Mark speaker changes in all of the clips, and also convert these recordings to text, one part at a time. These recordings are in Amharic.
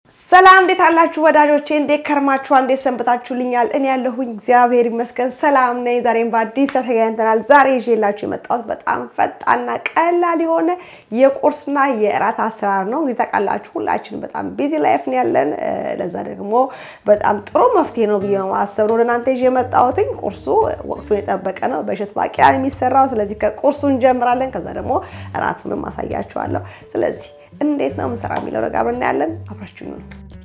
Speaker 1: ሰላም እንዴት አላችሁ ወዳጆቼ? እንዴት ከርማችኋል? እንዴት ሰንብታችሁልኛል? እኔ ያለሁኝ እግዚአብሔር ይመስገን ሰላም ነኝ። ዛሬም በአዲስ ተገናኝተናል። ዛሬ ይዤላችሁ የመጣሁት በጣም ፈጣንና ቀላል የሆነ የቁርስና የእራት አሰራር ነው። እንግዲህ ታውቃላችሁ ሁላችንም በጣም ቢዚ ላይፍ ነው ያለን። ለዛ ደግሞ በጣም ጥሩ መፍትሄ ነው ብዬ ማሰብ ነው ለእናንተ ይዤ የመጣሁትኝ። ቁርሱ ወቅቱን የጠበቀ ነው። በእሸት ባቄላ ነው የሚሰራው። ስለዚህ ከቁርሱ እንጀምራለን። ከዛ ደግሞ እራቱንም አሳያችኋለሁ። ስለዚህ እንዴት ነው ምሰራ የሚለው ነገር አብረን እናያለን። አብራችሁ ነው።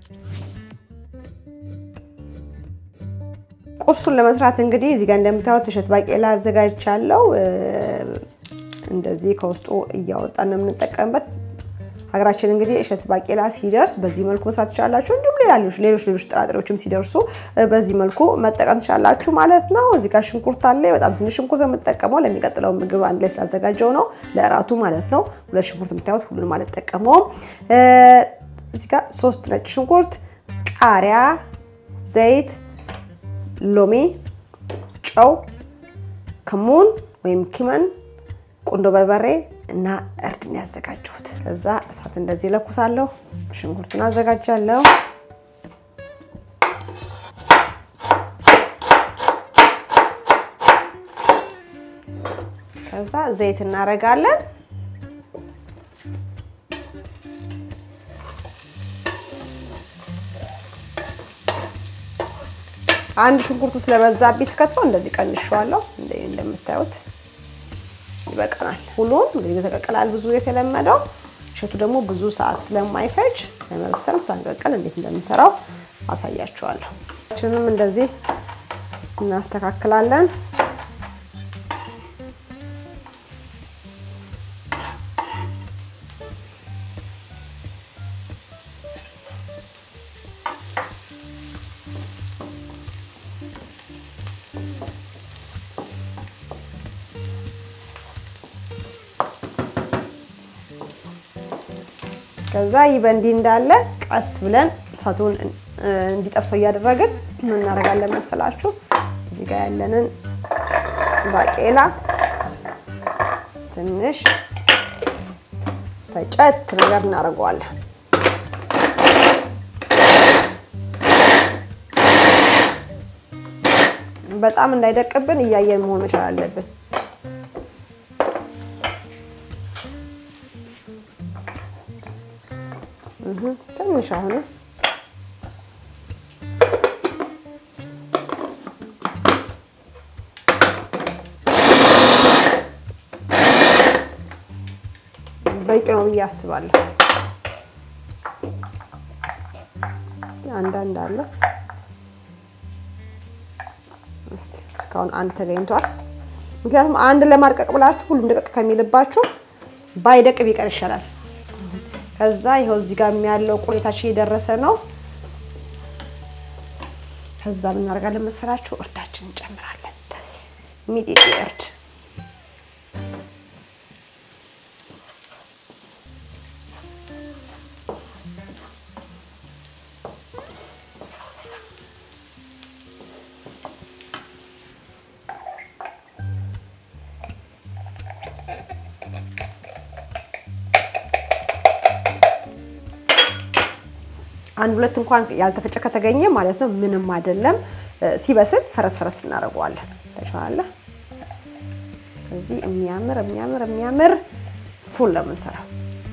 Speaker 1: ቁርሱን ለመስራት እንግዲህ እዚህ ጋር እንደምታዩት እሸት ባቄላ አዘጋጅቻለሁ። እንደዚህ ከውስጡ እያወጣን ነው የምንጠቀምበት። ሀገራችን እንግዲህ እሸት ባቄላ ሲደርስ በዚህ መልኩ መስራት ትችላላችሁ። እንዲሁም ሌላ ሌሎች ሌሎች ጥራጥሬዎችም ሲደርሱ በዚህ መልኩ መጠቀም ትችላላችሁ ማለት ነው። እዚህ ጋር ሽንኩርት አለ። በጣም ትንሽ ሽንኩርት የምጠቀመው ለሚቀጥለው ምግብ አንድ ላይ ስላዘጋጀው ነው፣ ለእራቱ ማለት ነው። ሁለት ሽንኩርት የምታዩት ሁሉንም አልጠቀመውም። እዚህ ጋር ሶስት ነጭ ሽንኩርት፣ ቃሪያ፣ ዘይት፣ ሎሚ፣ ጨው፣ ከሙን ወይም ኪመን፣ ቁንዶ በርበሬ እና እርድን ያዘጋጀሁት። ከዛ እሳት እንደዚህ ለኩሳለሁ። ሽንኩርቱን አዘጋጃለሁ። ከዛ ዘይት እናደርጋለን። አንድ ሽንኩርቱ ስለበዛብኝ ስከትፈው እንደዚህ ቀንሸዋለሁ። እንደምታዩት ይበቃናል። ሁሉም እንግዲህ ተቀቀላል ብዙ የተለመደው እሸቱ ደግሞ ብዙ ሰዓት ስለማይፈጅ ለመብሰል ሳንቀቅል እንዴት እንደምንሰራው አሳያችኋለሁ። ችንም እንደዚህ እናስተካክላለን። ከዛ ይህ በእንዲህ እንዳለ ቀስ ብለን እሳቱን እንዲጠብሰው እያደረግን ምን እናደርጋለን መሰላችሁ? እዚህ ጋር ያለንን ባቄላ ትንሽ ፈጨት ነገር እናደርገዋለን። በጣም እንዳይደቅብን እያየን መሆን መቻል አለብን። ትንሽ አሁን በቂ ነው ብዬ አስባለሁ። አንዳንድ አለ እስቲ እስካሁን አንድ ተገኝቷል። ምክንያቱም አንድ ለማድቀቅ ብላችሁ ሁሉም ደቀቅ ከሚልባችሁ ባይደቅ ቢቀር ይሻላል። ከዛ ይኸው እዚህ ጋር ያለው ቁሌታችን የደረሰ ነው። ከዛ ምን እናደርጋለን መሰላችሁ? እርዳችን እንጨምራለን። ሚጤጤ እርድ አንድ ሁለት እንኳን ያልተፈጨ ከተገኘ ማለት ነው ምንም አይደለም። ሲበስል ፈረስ ፈረስ እናደርገዋለን። ተቻለ እዚህ የሚያምር የሚያምር የሚያምር ፉል ለምንሰራው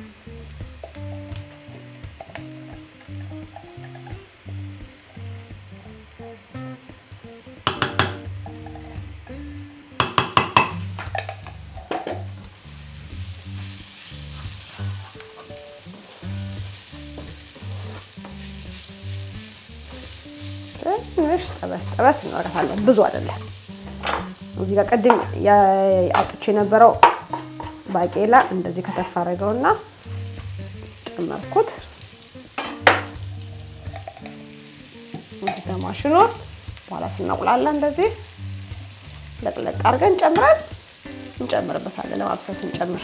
Speaker 1: ትንሽ ጠበስ ጠበስ እናደርጋለን። ብዙ አይደለም። እዚህ ጋር ቅድም አውጥቼ የነበረው ባቄላ እንደዚህ ከተፍ አደረገውና ጨመርኩት። እዚህ ተማሽኖ በኋላ ስናቁላላ እንደዚህ ለቅለቅ አድርገን ጨምረን እንጨምርበታለን። ለማብሰል ስንጨምር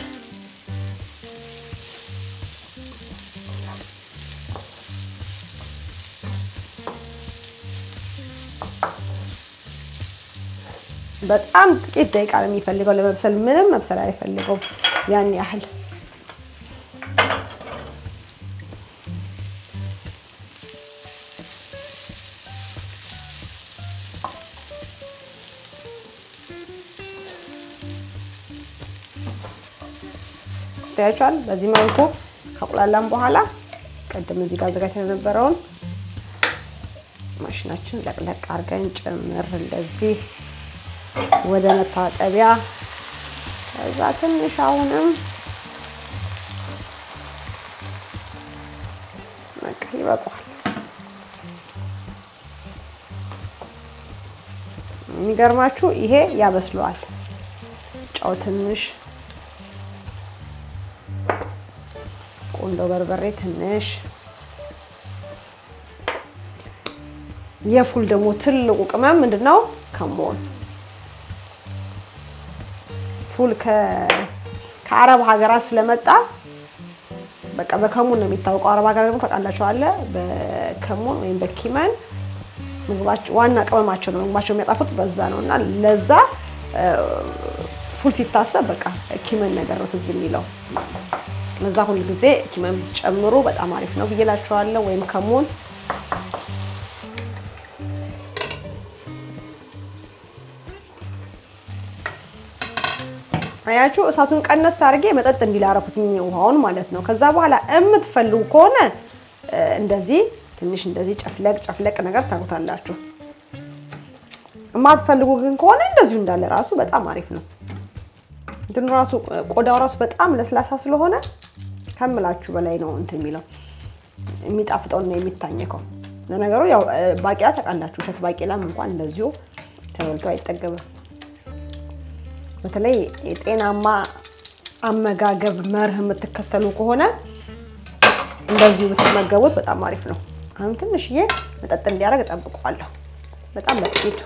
Speaker 1: በጣም ጥቂት ደቂቃ ነው የሚፈልገው ለመብሰል። ምንም መብሰል አይፈልገውም ያን ያህል ታያችኋል። በዚህ መልኩ ከቁላላም በኋላ ቅድም እዚህ ጋር አዘጋጅተን የነበረውን ማሽናችን ለቅለቅ አድርገን ጭምር እንደዚህ ወደ መታጠቢያ ከዛ ትንሽ አሁንም በቃ ይበቃዋል። የሚገርማችሁ ይሄ ያበስለዋል። ጨው ትንሽ፣ ቁንዶ በርበሬ ትንሽ፣ የፉል ደግሞ ትልቁ ቅመም ምንድን ነው? ከሞን ፉል ከአረብ ሀገራት ስለመጣ በቃ በከሙን ነው የሚታወቀው። አረብ ሀገር ደግሞ ታውቃላችኋለ፣ በከሙን ወይም በኪመን ምግባቸው ዋና ቅመማቸው ነው። ምግባቸው የሚያጣፉት በዛ ነው እና ለዛ ፉል ሲታሰብ በቃ ኪመን ነገር ነው ትዝ የሚለው። ለዛ ሁል ጊዜ ኪመን ብትጨምሩ በጣም አሪፍ ነው ብዬ እላችኋለሁ። ወይም ከሙን አያችሁ እሳቱን ቀነስ አድርጌ መጠጥ እንዲል አደረኩትኝ ውሃውን ማለት ነው። ከዛ በኋላ የምትፈልጉ ከሆነ እንደዚህ ትንሽ እንደዚህ ጨፍለቅ ጨፍለቅ ነገር ታጉታላችሁ። የማትፈልጉ ግን ከሆነ እንደዚሁ እንዳለ ራሱ በጣም አሪፍ ነው። እንትኑ ራሱ ቆዳው ራሱ በጣም ለስላሳ ስለሆነ ከምላችሁ በላይ ነው እንትን የሚለው የሚጣፍጠውና የሚታኘከው። ለነገሩ ያው ባቄላ ታውቃላችሁ፣ እሸት ባቄላም እንኳን እንደዚሁ ተበልቶ አይጠገብም። በተለይ የጤናማ አመጋገብ መርህ የምትከተሉ ከሆነ እንደዚሁ ብትመገቡት በጣም አሪፍ ነው። አሁን ትንሽዬ መጠጥ እንዲያደርግ እጠብቀዋለሁ፣ በጣም በጥቂቱ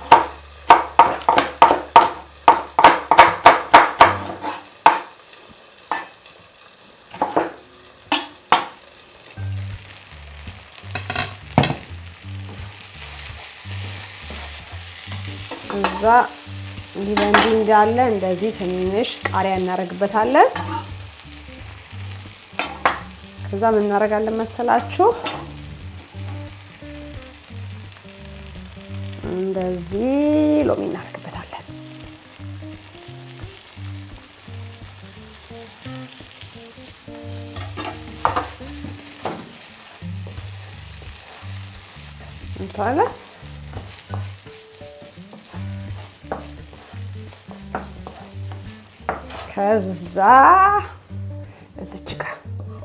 Speaker 1: እዛ እንዲህ በእንዲህ እንዳለ እንደዚህ ትንሽ ቃሪያ እናደርግበታለን። ከዛ ምን እናደርጋለን መሰላችሁ? እንደዚህ ሎሚ እናደርግበታለን። እንታለ ከዛ እዚች ጋር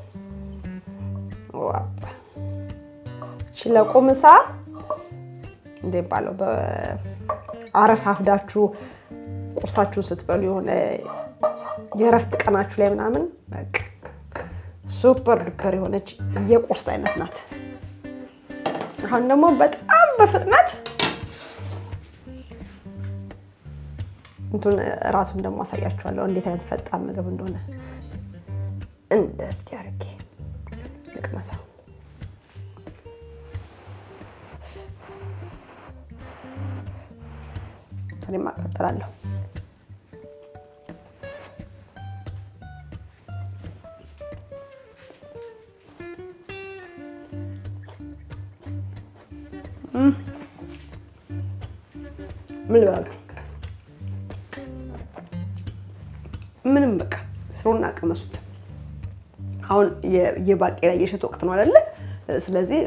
Speaker 1: ዋባ ሽለቆ ምሳ እንደ ባለው በአረፍ አፍዳችሁ ቁርሳችሁ ስትበሉ የሆነ የእረፍት ቀናችሁ ላይ ምናምን በቃ ሱፐር ዱፐር የሆነች የቁርስ አይነት ናት። አሁን ደግሞ በጣም በፍጥነት እንቱን እራቱን ደግሞ አሳያችኋለሁ እንዴት አይነት ፈጣን ምግብ እንደሆነ። እንደዚህ አድርጌ ልቅመሰው። እኔም አቀጥላለሁ። ምን ልበላችሁ ምንም በቃ ስሩና ቀመሱት። አሁን የባቄላ የእሸት ወቅት ነው አይደለ? ስለዚህ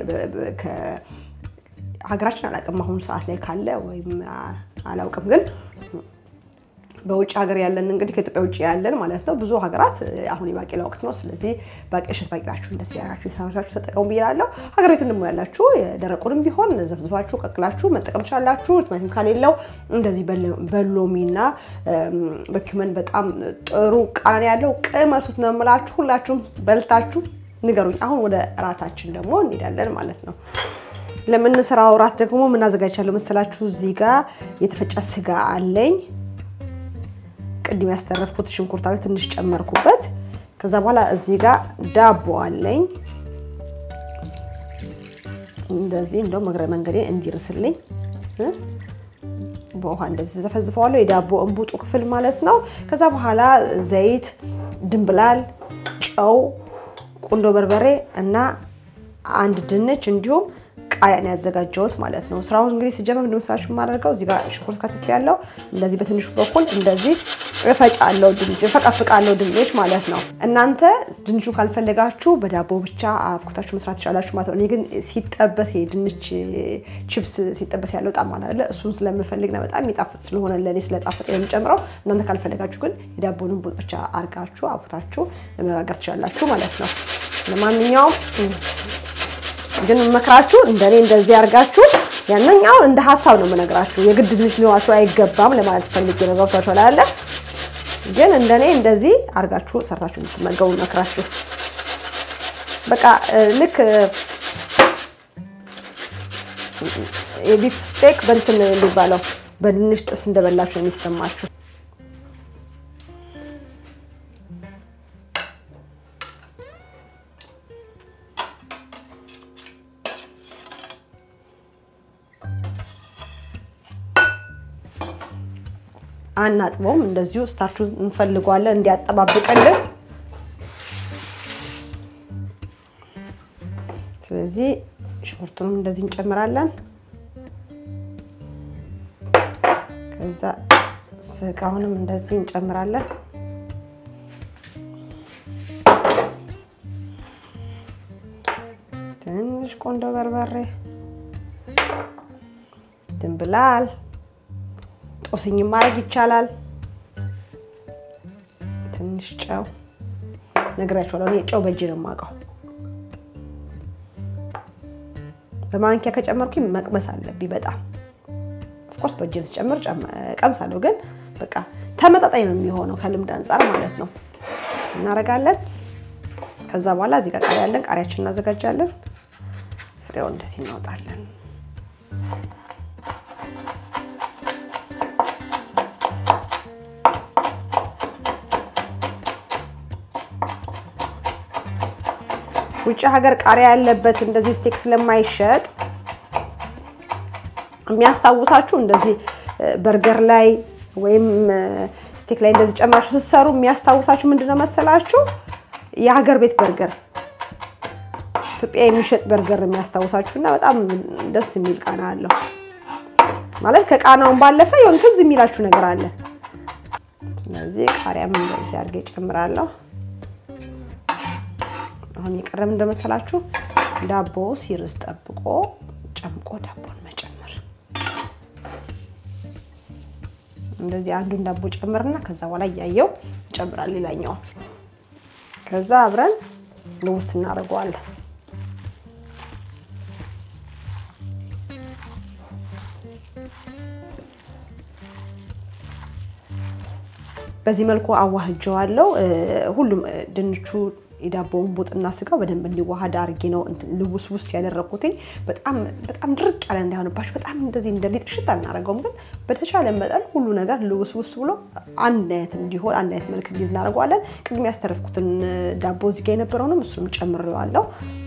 Speaker 1: ሀገራችን አላውቅም አሁን ሰዓት ላይ ካለ ወይም አላውቅም፣ ግን በውጭ ሀገር ያለን እንግዲህ ከኢትዮጵያ ውጭ ያለን ማለት ነው ብዙ ሀገራት አሁን የባቄላ ወቅት ነው። ስለዚህ እሸት ባቄላችሁ እንደዚህ ያራችሁ የሰራችሁ ተጠቀሙ ብያለሁ። ሀገር ቤት ደግሞ ያላችሁ የደረቁንም ቢሆን ዘፍዝፋችሁ ቀቅላችሁ መጠቀም ትችላላችሁ። ቲማቲም ከሌለው እንደዚህ በሎሚና በኪመን በጣም ጥሩ ቃና ያለው ቅመሱት ነው የምላችሁ። ሁላችሁም በልታችሁ ንገሩኝ። አሁን ወደ እራታችን ደግሞ እንሄዳለን ማለት ነው። ለምንሰራው እራት ደግሞ ምን አዘጋጅቻለሁ መሰላችሁ? እዚህ ጋር የተፈጨ ስጋ አለኝ። ቅድም ያስተረፍኩት ሽንኩርት አለ፣ ትንሽ ጨመርኩበት። ከዛ በኋላ እዚህ ጋር ዳቦ አለኝ። እንደዚህ እንደው መግረ መንገዴ እንዲርስልኝ በውሃ እንደዚህ ዘፈዝፈዋለሁ። የዳቦ እንቡጡ ክፍል ማለት ነው። ከዛ በኋላ ዘይት፣ ድንብላል፣ ጨው፣ ቁንዶ በርበሬ እና አንድ ድንች እንዲሁም ቃሪያ ነው ያዘጋጀሁት ማለት ነው። ስራውን እንግዲህ ስጀምር ምንድን መሰላችሁ የማደርገው እዚህ ጋር ሽንኩርት ከትፍ ያለው እንደዚህ በትንሹ በኩል እንደዚህ እፈጫለሁ፣ ድንች እፈቀፍቃለሁ፣ ድንች ማለት ነው። እናንተ ድንቹ ካልፈለጋችሁ በዳቦ ብቻ አብኩታችሁ መስራት ትችላላችሁ ማለት ነው። እኔ ግን ሲጠበስ የድንች ቺፕስ ሲጠበስ ያለው ጣም አለ እሱን ስለምፈልግ ነው። በጣም የሚጣፍጥ ስለሆነ ለእኔ ስለጣፈጥ የምጨምረው። እናንተ ካልፈለጋችሁ ግን የዳቦንም ቡጥ ብቻ አርጋችሁ አብኩታችሁ መጋገር ትችላላችሁ ማለት ነው። ለማንኛውም ግን መክራችሁ እንደኔ እንደዚህ አድርጋችሁ ያንኛው እንደ ሀሳብ ነው የምነግራችሁ። የግድ ድንች ሊኖራችሁ አይገባም ለማለት ፈልጌ ነው። ገብቷችኋል አይደለ? ግን እንደኔ እንደዚህ አድርጋችሁ ሰርታችሁ እንድትመገቡ መክራችሁ። በቃ ልክ የቢፍ ስቴክ በእንትን የሚባለው በድንች ጥብስ እንደበላችሁ ነው የሚሰማችሁ። አናጥበውም። እንደዚሁ ስታርቹ እንፈልገዋለን እንዲያጠባብቅልን። ስለዚህ ሽንኩርቱንም እንደዚህ እንጨምራለን። ከዛ ስጋውንም እንደዚህ እንጨምራለን። ትንሽ ቆንጆ በርበሬ፣ ድንብላል ጦስኝ ማድረግ ይቻላል። ትንሽ ጨው ነግራችኋለሁ። እኔ ጨው በእጅ ነው የማውቀው። በማንኪያ ከጨመርኩኝ መቅመስ አለብኝ በጣም ኦፍኮርስ በእጅም ስጨምር ቀምሳለሁ፣ ግን በቃ ተመጣጣኝ ነው የሚሆነው ከልምድ አንጻር ማለት ነው። እናደርጋለን። ከዛ በኋላ እዚህ ጋር ቃሪያ ያለን ቃሪያችን እናዘጋጃለን። ፍሬው እንደዚህ እናወጣለን። ውጭ ሀገር ቃሪያ ያለበት እንደዚህ ስቴክ ስለማይሸጥ የሚያስታውሳችሁ እንደዚህ በርገር ላይ ወይም ስቴክ ላይ እንደዚህ ጨምራችሁ ስትሰሩ የሚያስታውሳችሁ ምንድነው መሰላችሁ? የሀገር ቤት በርገር ኢትዮጵያ የሚሸጥ በርገር የሚያስታውሳችሁ እና በጣም ደስ የሚል ቃና አለው። ማለት ከቃናውን ባለፈ የሆነ ትዝ የሚላችሁ ነገር አለ። ስለዚህ ቃሪያም እንደዚህ አድርጌ እጨምራለሁ። አሁን የቀረም እንደመሰላችሁ ዳቦ ሲርስ ጠብቆ ጨምቆ ዳቦን መጨመር። እንደዚህ አንዱን ዳቦ ጨምርና ከዛ በኋላ እያየው ይጨምራል ሌላኛው። ከዛ አብረን ልውስ እናደርገዋለን። በዚህ መልኩ አዋህጀዋለሁ። ሁሉም ድንቹ የዳቦውን ቡጥና ስጋው በደንብ እንዲዋሃድ አድርጌ ነው ልውስ ውስ ያደረኩትኝ። በጣም በጣም ድርቅ ያለ እንዳይሆንባችሁ በጣም እንደዚህ እንደ ሊጥ ሽት አናደርገውም፣ ግን በተቻለ መጠን ሁሉ ነገር ልውስ ውስ ብሎ አንድ አይነት እንዲሆን አንድ አይነት መልክ እንዲይዝ እናደርገዋለን። ቅድም ያስተረፍኩትን ዳቦ እዚህ ጋ የነበረውንም እሱንም ጨምሬዋለሁ።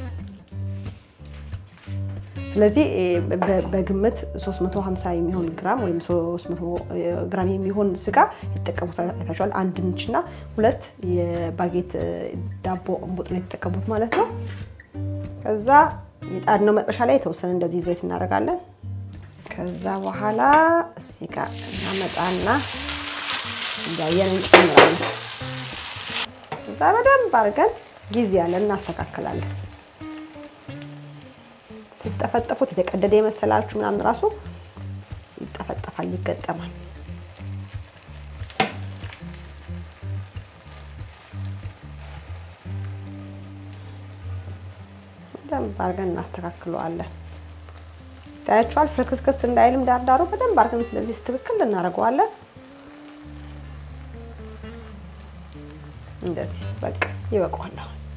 Speaker 1: ስለዚህ በግምት 350 የሚሆን ግራም ወይም 300 ግራም የሚሆን ስጋ የተጠቀሙት አይታችኋል። አንድ ድንችና ሁለት የባጌት ዳቦ እንቡጥ ነው የተጠቀሙት ማለት ነው። ከዛ የጣድነው መጥበሻ ላይ የተወሰነ እንደዚህ ዘይት እናደርጋለን። ከዛ በኋላ እዚህ ጋር እናመጣና እያየን እንጨምራለን። ከዛ በደንብ አድርገን ጊዜ ያለን እናስተካክላለን። ሲጠፈጠፉት የተቀደደ የመሰላችሁ ምናምን ራሱ ይጠፈጠፋል፣ ይገጠማል። በደንብ አድርገን እናስተካክለዋለን። ታያችኋል፣ ፍርክስክስ እንዳይልም ዳርዳሩ በደንብ አድርገን ስለዚህ ስትክክል እናደርገዋለን። እንደዚህ በቃ ይበቃዋል።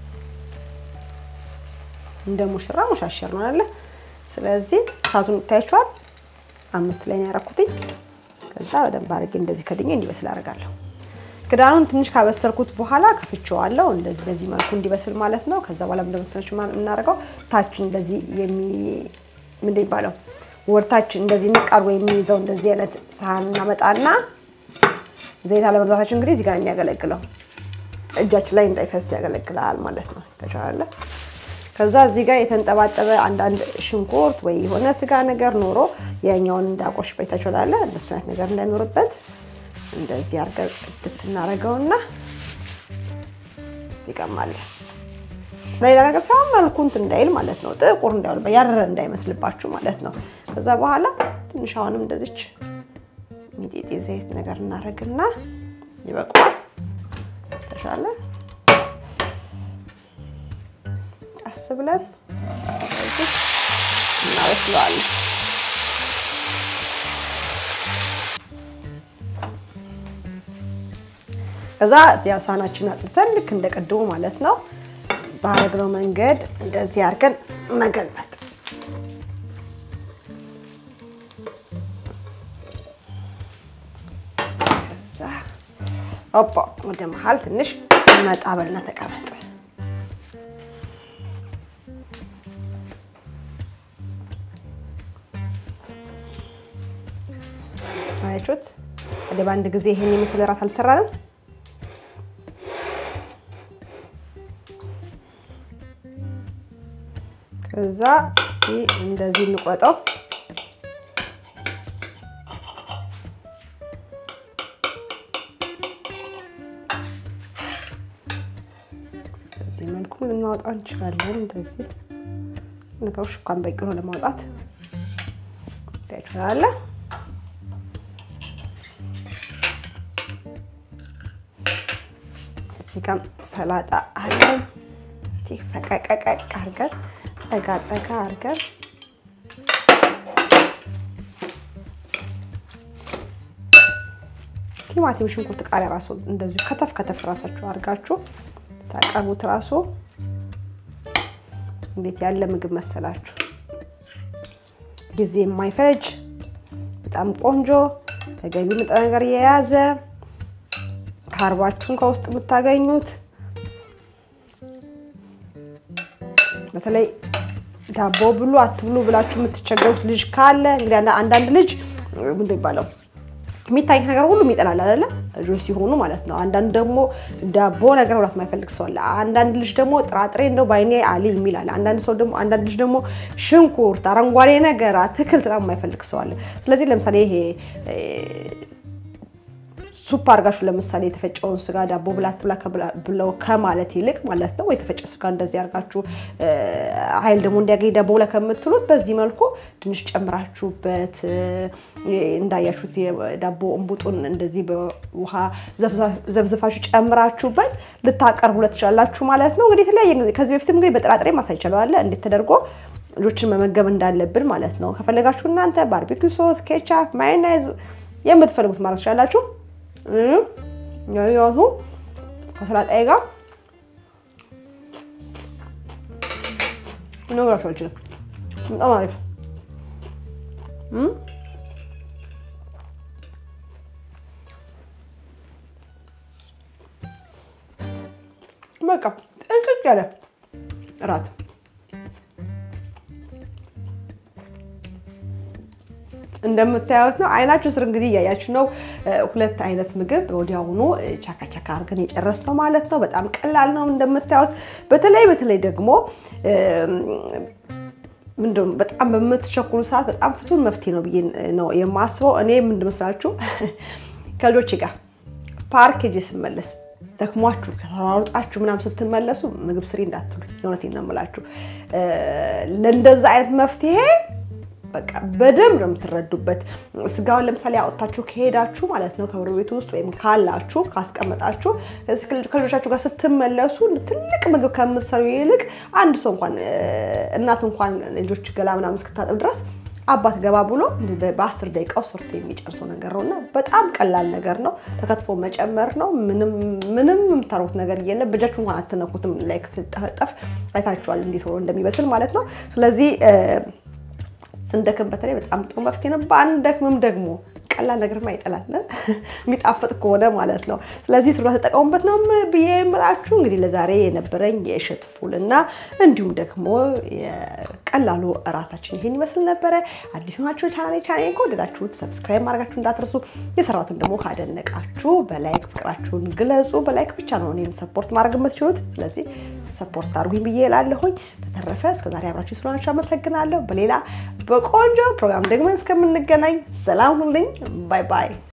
Speaker 1: እንደ ሙሽራ ሙሻሸር ነው አይደለ? ስለዚህ እሳቱን ታያችኋል። አምስት ላይ ነው ያደረኩትኝ። ከዛ በደንብ አድርጌ እንደዚህ ከድኜ እንዲበስል አደርጋለሁ። ክዳኑን ትንሽ ካበሰልኩት በኋላ ከፍቼዋለሁ። እንደዚህ በዚህ መልኩ እንዲበስል ማለት ነው። ከዛ በኋላ እንደመሰለች የምናደርገው ታች እንደዚህ የሚ ምንድን ይባለው ወርታች እንደዚህ ንቃርጎ የሚይዘው እንደዚህ አይነት ሳህን እናመጣና ዘይት አለመብዛታችን እንግዲህ እዚህ ጋር የሚያገለግለው እጃችን ላይ እንዳይፈስ ያገለግላል ማለት ነው። ተቻለ ከዛ እዚህ ጋር የተንጠባጠበ አንዳንድ ሽንኩርት ወይ የሆነ ስጋ ነገር ኖሮ የኛውን እንዳቆሽ በይታችኋል። እንደሱ አይነት ነገር እንዳይኖርበት እንደዚህ አድርገን ጽድት እናደርገውና እዚህ ጋር ማለት ለሌላ ነገር ሳይሆን መልኩ እንትን እንዳይል ማለት ነው። ጥቁር እንዳይሆን ያረረ እንዳይመስልባችሁ ማለት ነው። ከዛ በኋላ ትንሽ አሁንም እንደዚች ሚጤጤ ዘይት ነገር እናደርግና ይበቃዋል። ተሻለ ቀስ ብለን እናበስለዋለን። ከዛ ያው ሳህናችን አጽድተን ልክ እንደ ቅድሙ ማለት ነው ባረግነው መንገድ እንደዚህ አድርገን መገልበጥ። ከዛ ኦፖ ወደ መሀል ትንሽ መጣ በልና ተቀመጥ። አያችሁት? ወደ በአንድ ጊዜ ይሄን የመሰለ እራት አልሰራንም። ከዛ እስቲ እንደዚህ እንቆጠው። በዚህ መልኩ ልናወጣው እንችላለን። እንደዚህ ነገሮች እንኳን በቂ ነው ለማውጣት ይችላለ። እዚህ ጋር ሰላጣ አለን። ፈቀቀቀቅ አድርገን ጠጋ ጠጋ አድርገን ቲማቲም፣ ሽንኩርት፣ ቃሪያ ራሱ እንደዚሁ ከተፍ ከተፍ ራሳችሁ አድርጋችሁ ታቀርቡት። ራሱ እንዴት ያለ ምግብ መሰላችሁ! ጊዜ የማይፈጅ በጣም ቆንጆ ተገቢ ንጥረ ነገር የያዘ ካርባችሁን ከውስጥ የምታገኙት በተለይ ዳቦ ብሉ አትብሉ ብላችሁ የምትቸገሩት ልጅ ካለ እንግዲህ አንዳንድ ልጅ ምንድን ይባለው የሚታይ ነገር ሁሉ ይጠላል አይደለ? ልጆች ሲሆኑ ማለት ነው። አንዳንድ ደግሞ ዳቦ ነገር መብላት የማይፈልግ ሰው አለ። አንዳንድ ልጅ ደግሞ ጥራጥሬ እንደው ባይኔ አሊ የሚል አለ። አንዳንድ ሰው ደግሞ አንዳንድ ልጅ ደግሞ ሽንኩርት፣ አረንጓዴ ነገር፣ አትክልት በጣም የማይፈልግ ሰው አለ። ስለዚህ ለምሳሌ ይሄ ሱፕ አድርጋችሁ ለምሳሌ የተፈጨውን ስጋ ዳቦ ብላ አትብላ ብለው ከማለት ይልቅ ማለት ነው የተፈጨ ስጋ እንደዚህ አድርጋችሁ ኃይል ደግሞ እንዲያገኝ ዳቦ ብላ ከምትሉት በዚህ መልኩ ትንሽ ጨምራችሁበት እንዳያችሁት የዳቦ እንቡጡን እንደዚህ በውሃ ዘፍዝፋችሁ ጨምራችሁበት ልታቀርቡለት ትችላላችሁ ማለት ነው። እንግዲህ የተለያየ ከዚህ በፊትም እንግዲህ በጥራጥሬ ማሳይ ይችላል እንዴት ተደርጎ ልጆችን መመገብ እንዳለብን ማለት ነው። ከፈለጋችሁ እናንተ ባርቢኪው ሶስ፣ ኬቻፕ፣ ማዮናይዝ የምትፈልጉት ማድረግ ትችላላችሁ። ያቱ ከሰላጣዬ ጋር እነግራችሁ አልችልም። በጣም አሪፍ በቃ ጥንቅቅ ያለ እራት እንደምታዩት ነው። አይናችሁ ስር እንግዲህ እያያችሁ ነው። ሁለት አይነት ምግብ ወዲያውኑ ቻካ ቻካ አድርገን የጨረስነው ማለት ነው። በጣም ቀላል ነው እንደምታዩት። በተለይ በተለይ ደግሞ ምንድን በጣም በምትቸኩሉ ሰዓት በጣም ፍቱን መፍትሄ ነው ብዬ ነው የማስበው። እኔ ምንድን መስላችሁ ከልጆች ጋር ፓርክ ሄጄ ስመለስ ደክሟችሁ ከተሯሩጣችሁ ምናምን ስትመለሱ ምግብ ስሪ እንዳትሉ፣ የእውነቴን ነው የምላችሁ። ለእንደዛ አይነት መፍትሄ በቃ በደንብ ነው የምትረዱበት። ስጋውን ለምሳሌ አወጥታችሁ ከሄዳችሁ ማለት ነው ከብር ቤቱ ውስጥ ወይም ካላችሁ ካስቀመጣችሁ ከልጆቻችሁ ጋር ስትመለሱ ትልቅ ምግብ ከምትሰሩ ይልቅ አንድ ሰው እንኳን እናት እንኳን ልጆች ገላ ምናምን እስክታጥብ ድረስ አባት ገባ ብሎ በአስር ደቂቃው ሰርቶ የሚጨርሰው ነገር ነው እና በጣም ቀላል ነገር ነው። ተከትፎ መጨመር ነው። ምንም የምታሩት ነገር የለም። በእጃችሁ እንኳን አትነኩትም። ላይክ ስጠፈጠፍ አይታችኋል እንዴት ሆኖ እንደሚበስል ማለት ነው። ስለዚህ ስንደክም በተለይ በጣም ጥሩ መፍትሄ ነው። በአንደክምም ደግሞ ቀላል ነገር ይጠላል የሚጣፍጥ ከሆነ ማለት ነው። ስለዚህ ስሩ ተጠቀሙበት ነው ብዬ የምላችሁ። እንግዲህ ለዛሬ የነበረኝ የእሸት ፉልና እንዲሁም ደግሞ የቀላሉ እራታችን ይሄን ይመስል ነበረ። አዲስ ሆናችሁ ቻናሌ ቻናሌ ከወደዳችሁት ሰብስክራይብ ማድረጋችሁ እንዳትረሱ። የሰራቱን ደግሞ ካደነቃችሁ በላይክ ፍቅራችሁን ግለጹ። በላይክ ብቻ ነው እኔን ሰፖርት ማድረግ የምትችሉት። ስለዚህ ሰፖርት አድርጉኝ ብዬ እላለሁኝ። በተረፈ እስከዛሬ አብራችሁ ስለሆናችሁ አመሰግናለሁ። በሌላ በቆንጆ ፕሮግራም ደግሞ እስከምንገናኝ ሰላም ሁኑልኝ። ባይ ባይ።